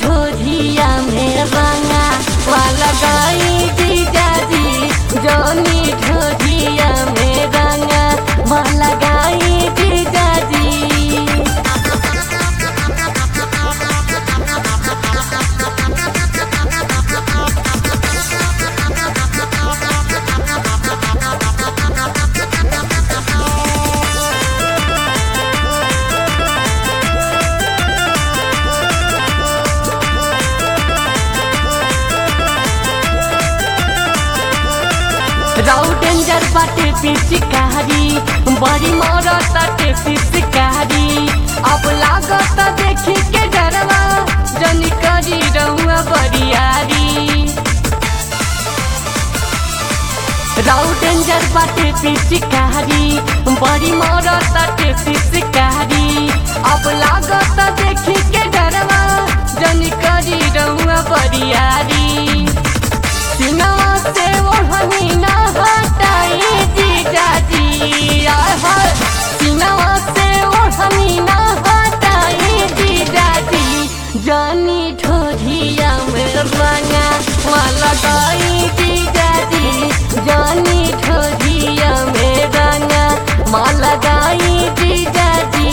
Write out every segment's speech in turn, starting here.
ठोरिया में रंगा वाला गाई जीजाजी जनी ठोरिया में रंगा वाला गाई जीजाजी राउ डेंजर बाटे पिचकारी बड़ी मरत ताटे पिचकारी अब लागत देखी के डरवा जनी करी रहुआ बरियारी राउ डेंजर बाटे पिचकारी बड़ी मरत ताटे पिचकारी अब लागत देखी के डरवा जनी करी रहुआ बरियारी सीनावा से ओढ़नी ना हटाई जीजाजी आय हाय सीनावा से ओढ़नी ना हटाई जीजाजी जानी ठोरिया में रंगा वाला गाई जीजाजी जानी ठोरिया में रंगा माला गाई जीजाजी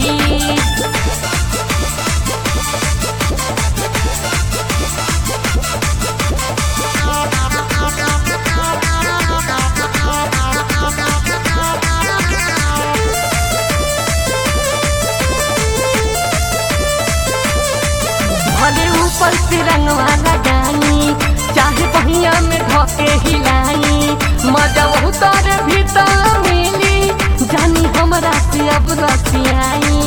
भले ऊपर से रंगवा लगाई चाहे पहिया में धोके हिलाई मजा उतर भीतर मिली जानी हमरा से अब रसियाई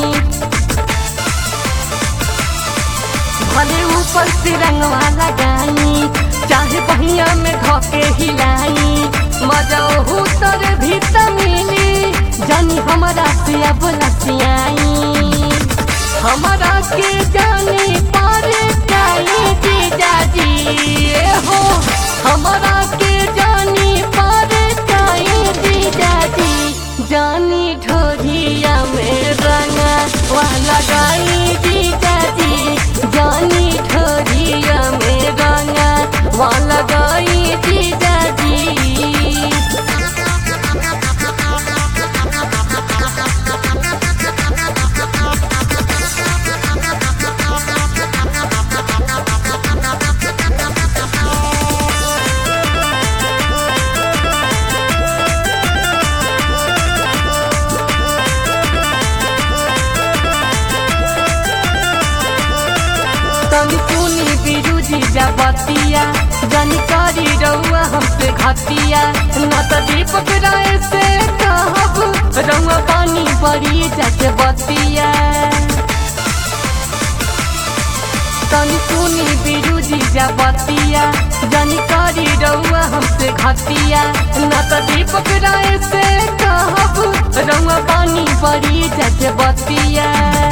भले ऊपर से रंगवा लगाई चाहे पहिया में धोके हिलाई मजा उतर भीतर मिली जानी हमरा से अब रसियाई हमरा के जानी पर जाई जीजाजी ए हो हमरा के जानी पर जाई जीजाजी जानी ढोरिया में रंगा वाला गाई जीजाजी जानी ढोरिया में रंगा वाला गाई जीजाजी तनी सुनी बिरुजी जबतिया जनी करी रउआ हमसे घतिया न त दीपक राय से कहब रउआ पानी पड़ी जाके बतिया तनी सुनी बिरुजी जबतिया जनी करी रउआ हमसे घतिया न त दीपक राय से कहब रउआ पानी पड़ी जाके बतिया